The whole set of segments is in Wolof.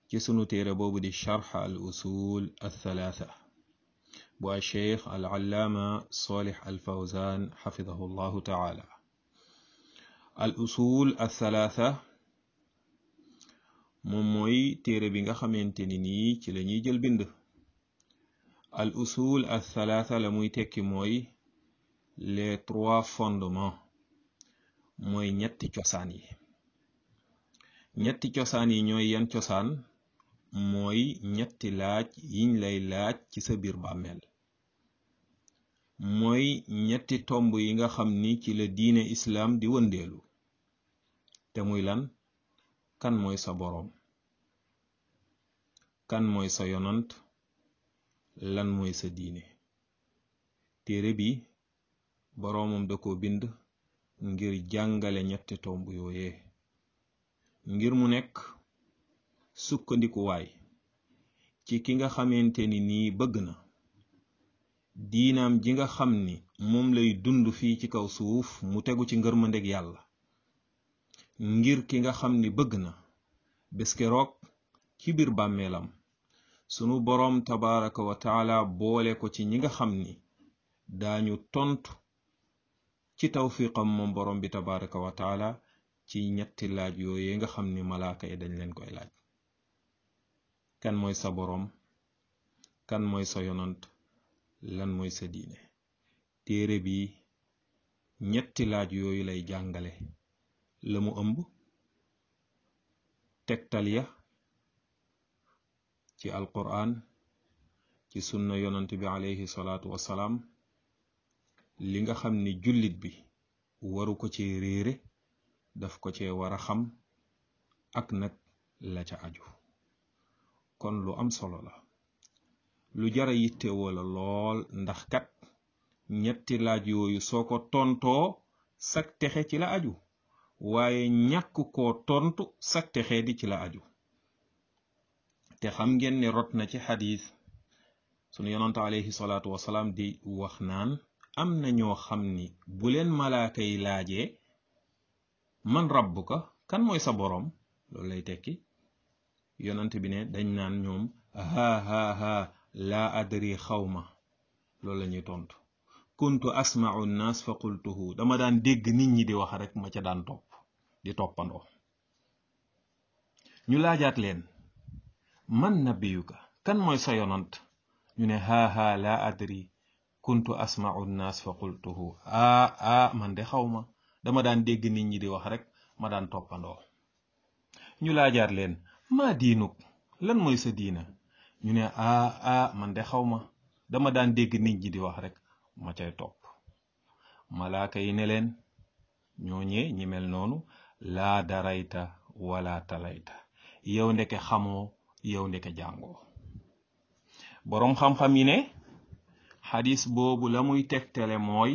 ci sunu téere boobu di charx al usul al thalaatha bu al cheikh al allaama solih al fawzan xafidahu llahu taala al usul al thalaatha moom mooy téere bi nga xamante ni nii ci la ñuy jël bind al usul al thalaatha la muy tekki mooy les trois fondements mooy ñetti cosaan yi ñetti cosaan yi ñooy yan cosaan mooy ñetti laaj yiñ lay laaj ci sa biir bàmmeel mooy ñetti tomb yi nga xam ni ci la diine islaam di wëndeelu te muy lan kan mooy sa boroom kan mooy sa yonant lan mooy sa diine téere bi boroomam da ko bind ngir jàngale ñetti tomb yooyee ngir mu nekk sukkandikuwaay ci ki nga xamante ni nii bëgg na diinaam ji nga xam ni moom lay dund fii ci kaw suuf mu tegu ci ngërmandeg yàlla ngir ki nga xam ni bëgg na bés keroog ci biir bàmmeelam sunu boroom tabaraka wa taala boole ko ci ñi nga xam ni daañu tontu ci tawfiqam moom boroom bi tabaraka wa taala ci ñetti laaj yooye nga xam ni malaaka yi dañ leen koy laaj kan mooy sa boroom kan mooy sa yonant lan mooy sa diine téere bi ñetti laaj yooyu lay jàngale la mu ëmb tegtal ya ci alquran ci sunna yonant bi alayhi salaatu wassalaam li nga xam ni jullit bi waru ko ci réere daf ko cee war a xam ak nag la ca aju kon lu am solo la lu jara yittewoo la lool ndax kat ñetti laaj yooyu soo ko tontoo sak texe ci la aju waaye ñàkk koo tontu sak texe di ci la aju te xam ngeen ne rot na ci xadis sunu yonante alayhi salaatu wasalaam di wax naan am na ñoo xam ni bu leen malaaka yi laajee man rabbuka kan mooy sa boroom loolu lay tekki yonant bi ne dañ naan ñoom haa haa haa laa adri xawma loolu la ñuy tontu kuntu asma'u nnaas fa qultuhu dama daan dégg nit ñi di wax rek ma ca daan topp di toppandoo ñu laajaat leen man nabiyuka kan mooy sa yonant ñu ne haa haa laa adri kuntu asma'u nnaas fa qultuhu aa aa man de xawma dama daan dégg nit ñi di wax rek ma daan toppandoo ñu laajaat leen maa diinuk lan mooy sa diina ñu ne aa aa man de xaw ma dama daan dégg nit ñi di wax rek ma cay topp malaaka yi ne leen ñooñee ñi mel noonu laa darayta wala talayta yow ndeke xamoo yow ndeke jàngoo boroom xam-xam yi ne xadis boobu la muy tegtale mooy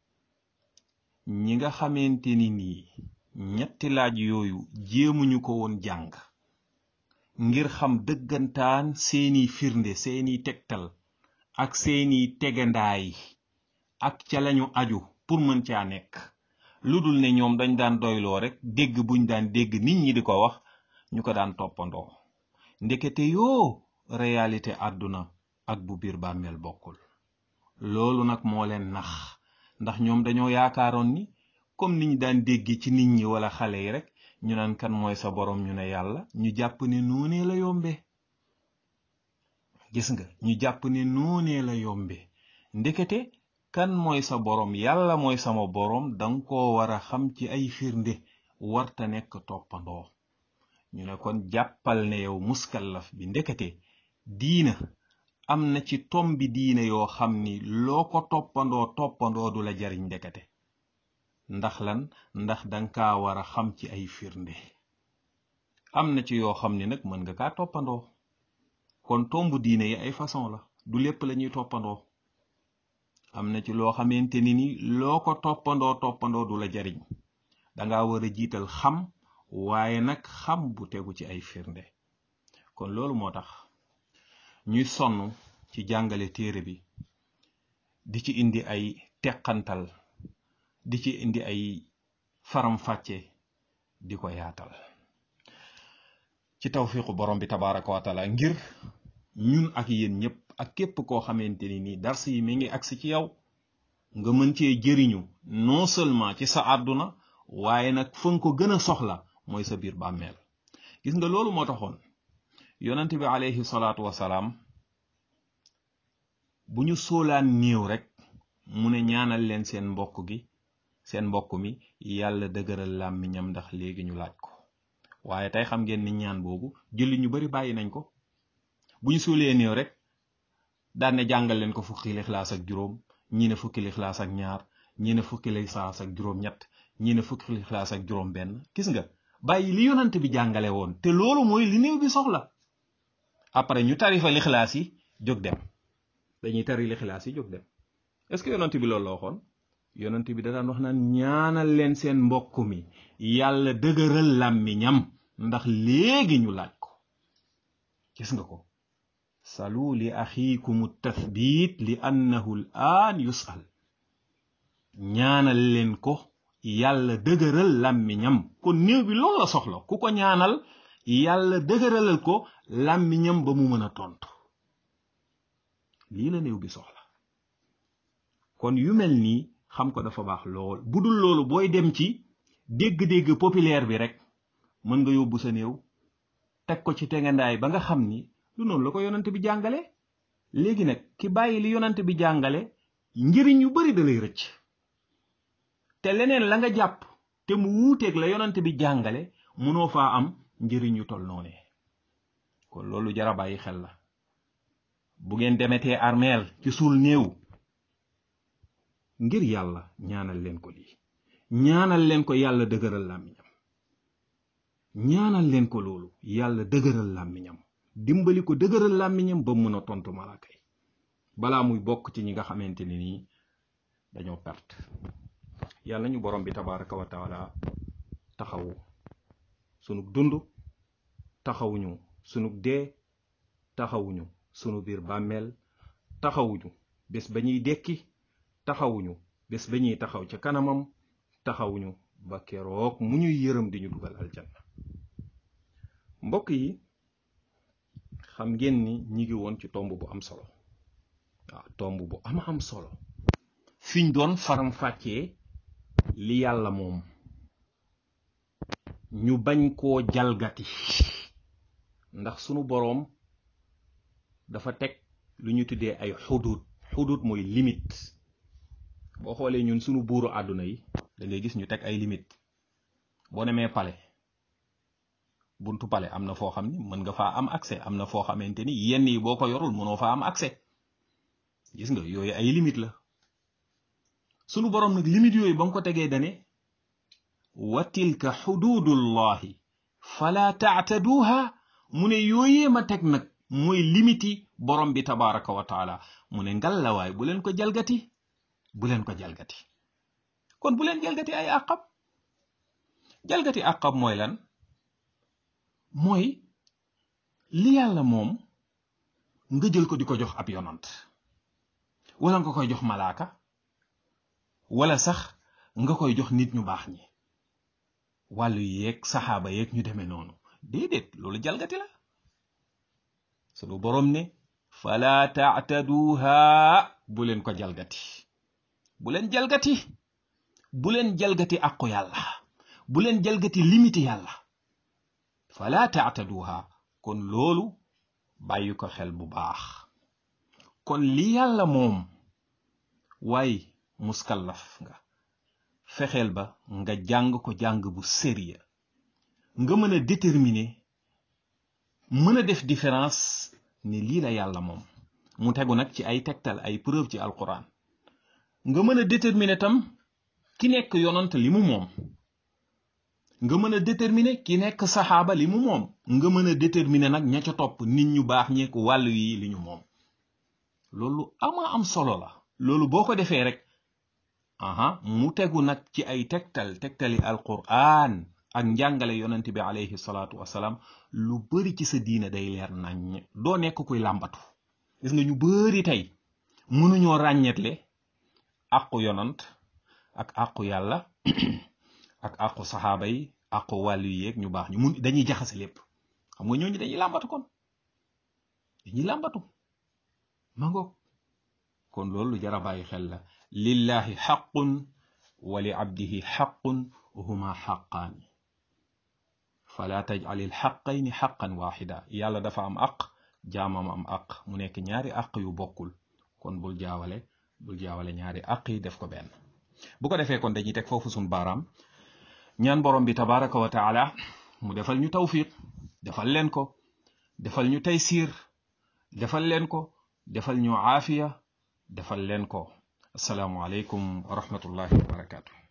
ñi nga xamante ni nii ñetti laaj yooyu jéemuñu ko woon jàng ngir xam dëggantaan seeni firnde seeni tegtal ak seeni tegandaay ak ca lañu aju pour mën caa nekk lu dul ne ñoom dañ daan doyloo rek dégg buñ daan dégg nit ñi di ko wax ñu ko daan toppandoo ndekete yoo réalité àdduna ak bu biir bàmmeel bokkul loolu nag moo leen nax ndax ñoom dañoo yaakaaroon ni comme niñ daan dégg ci nit ñi wala xale yi rek ñu naan kan mooy sa borom ñu ne yàlla ñu jàpp ne noonee la yombe gis nga ñu jàpp ne noonee la yombe ndekete kan mooy sa borom yàlla mooy sama borom danga ko war a xam ci ay firnde warta nekk toppandoo ñu ne kon jàppal ne yow muskallaf bi ndekete diina am na ci tombi diina yoo xam ni loo ko toppandoo toppandoo du la jariñ ndekete ndax lan ndax danga kaa war a xam ci ay firnde am na ci yoo xam ni nag mën nga kaa toppandoo kon tombu diine yi ay façon la du lépp la ñuy toppandoo am na ci loo xamante ni ni loo ko toppandoo toppandoo du la jariñ danga war a jiital xam waaye nag xam bu tegu ci ay firnde kon loolu moo tax ñuy sonn ci jàngale téere bi di ci indi ay teqantal di ci indi ay faram-fàcce di ko yaatal ci tawfiqu borom bi tabaraka wa taala ngir ñun ak yéen ñëpp ak képp koo xamante ni nii dars yi mi ngi agsi ci yow nga mën cee jëriñu non seulement ci sa àdduna waaye nag fa nga ko gën a soxla mooy sa biir bàmmeel gis nga loolu moo taxoon yonent bi alayhi salaatu wasalaam bu ñu soolaan néew rek mu ne ñaanal leen seen mbokk gi seen mbokk mi yàlla dëgëral làmmiñam ndax léegi ñu laaj ko waaye tey xam ngeen ni ñaan boobu julli ñu bari bàyyi nañ ko bu ñu suulee néew rek daan ne jàngal leen ko fukki lixlaas ak juróom ñii ne fukki lixlaas ak ñaar ñii ne fukki lixlaas ak juróom ñett ñii ne fukki lixlaas ak juróom benn gis nga bàyyi li yonant bi jàngale woon te loolu mooy li néew bi soxla après ñu tarifa lixlaas yi jóg dem dañuy tari lixlaas yi jóg dem est-ce que yonant bi loolu la waxoon yonant bi da daan wax naan ñaanal leen seen mbokk mi yàlla dëgëral làmmiñam ndax léegi ñu laaj ko gis nga ko salu li axiikum tathbit li annahu l aan yusal ñaanal leen ko yàlla dëgëral làmmiñam kon néew bi loolu la soxla ku ko ñaanal yàlla dëgëralal ko làmmiñam ba mu mën a tontu lii la néew bi soxla kon yu mel nii xam ko dafa baax lool bu dul loolu booy dem ci dégg-dégg populaire bi rek mën nga yóbbu sa néew teg ko ci tegandaay ba nga xam ni lu noonu la ko yonante bi jàngale léegi nag ki bàyyi li yonante bi jàngale njëriñ yu bari da lay rëcc te leneen la nga jàpp te mu wuuteeg la yonante bi jàngale mënoo faa am njëriñ yu tol noonee kon loolu jara bàyyi xel la bu ngeen demetee armeel ci suul néew ngir yàlla ñaanal leen ko lii ñaanal leen ko yàlla dëgëral làmmiñam ñaanal leen ko loolu yàlla dëgëral làmmiñam dimbali ko dëgëral làmmiñam ba mën a tontu malaaka yi balaa muy bokk ci ñi nga xamante ni nii dañoo perte yàlla ñu borom bi tabaraka wa taala taxawu sunu dund taxawuñu sunu dee taxawuñu sunu biir bàmmeel taxawuñu bés ba ñuy dekki taxawuñu bés ba ñuy taxaw ca kanamam taxawuñu ba keroog mu ñuy yërëm di ñu dugal aljanna mbokk yi xam ngeen ni ñi ngi woon ci tomb bu am solo waaw tomb bu am am solo fiñ doon faram fàccee li yàlla moom ñu bañ koo jalgati ndax sunu boroom dafa teg lu ñu tuddee ay xudud xudud mooy limite boo xoolee ñun sunu buuru àdduna yi da ngay gis ñu teg ay limite boo demee pale buntu pale am na foo xam ni mën nga faa am accès am na foo xamante ni yenn yi boo ko yorul mënoo faa am accès gis nga yooyu ay limite la sunu boroom nag limite yooyu ba mu ko tegee dane wa tilka xududullahi fala taataduha mu ne yooyee ma teg nag mooy limiti borom bi tabaraka wa taala mu ne ngallawaay bu leen ko jalgati bu leen ko jalgati kon bu leen jalgati ay àqab jalgati àqab mooy lan mooy li yàlla moom nga jël ko di ko jox ab yonant wala nga koy jox malaaka wala sax nga koy jox nit ñu baax ñi wàllu yeeg saxaaba yeeg ñu demee noonu déedéet loolu jalgati la sunu boroom ne fala taataduha bu leen ko jalgati bu leen jalgati bu leen jalgati àqu yàlla bu leen jalgati limite yàlla fala taataduha kon loolu bàyyi ko xel bu baax kon li yàlla moom waaye muskallaf nga fexeel ba nga jàng ko jàng bu sérieux nga mën a déterminer mën a def différence ni lii la yàlla moom mu tegu nag ci ay tegtal ay preuve ci alquran nga mën a déterminer tam ki nekk yonant li mu moom nga mën a déterminer ki nekk saxaaba li mu moom nga mën a déterminer nag ña ca topp nit ñu baax ñeek wàllu yi li ñu moom loolu ama am solo la loolu boo ko defee rek aha mu tegu nag ci ay tegtal tegtali alquran ak njàngale yonent bi alayhi salaatu wasalaam lu bari ci sa diina day leer naññ doo nekk kuy làmbatu gis nga ñu bari tey mënuñoo ràññetle àqu yonant ak àqu yàlla ak àqu saxaaba yi àqu wàllu yeeg ñu baax ñu mun dañuy jaxase lépp xam nga ñooñu dañuy làmbatu kon dañuy làmbatu ma ngoog kon loolu lu jar a bàyyi xel la lillahi xaqun wa li abdihi xaqun huma xaqaani fala tajalil xaqayni xaqan waxida yàlla dafa am aq jaamam am aq mu nekk ñaari aq yu bokkul kon bul jaawale bul jaawale ñaari aq yi def ko benn bu ko defee kon dañuy teg foofu suñ baaraam ñaan borom bi tabaraka wa taala mu defal ñu tawfiq defal leen ko defal ñu taysiir defal leen ko defal ñu aafiya defal leen ko asalaamu aleykum wa rahmatullahi wa barakatuh